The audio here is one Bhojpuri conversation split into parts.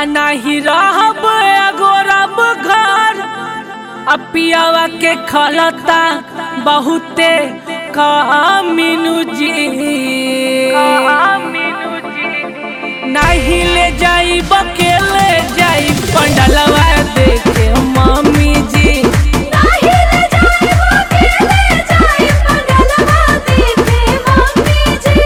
आ नाही रहब अगोरब घर आ पियावा के खलता बहुते कामिनु जी नहीं ले जाई बकेले जाई पंडलवा देखे मम्मी जी नाही रे जाए वो अकेले जाए पंडलवा देखे मम्मी जी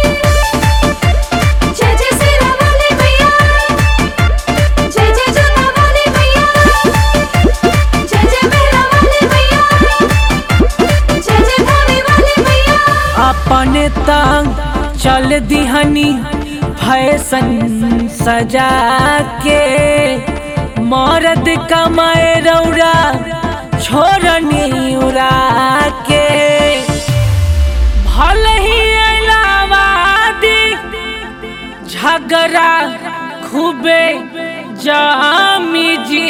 जय जय सिरा वाले भैया जय जय जगा वाले भैया जय जय मेरा वाले भैया जय जय धामी वाले भैया अपने तंग चल दिहनी फैशन सजा के मर्द कमाए रौरा छोड़नी उड़ा के भले ही इलाहाबादी झगड़ा खूबे जामी जी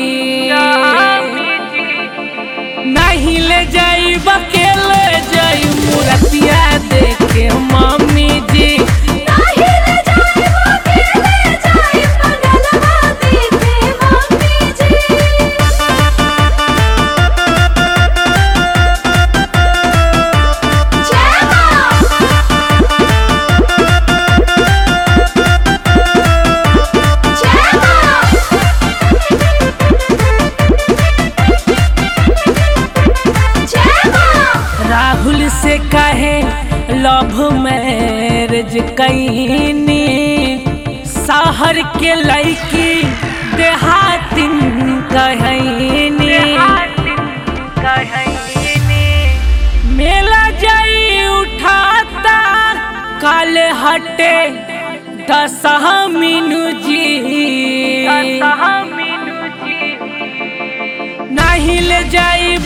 नहीं ले जाई बकेले जाई मूर्तिया देखे मम्मी जी नाही रे जाए वो अकेले जाए पंडलवा देखे मम्मी जी जय मां जय मां जय मां राहुल से कहे लव मैरिज कैनी शहर के लड़की देहातिन कहनी मेला जाई उठाता काल हटे दसहा मीनू जी नहीं ले जाई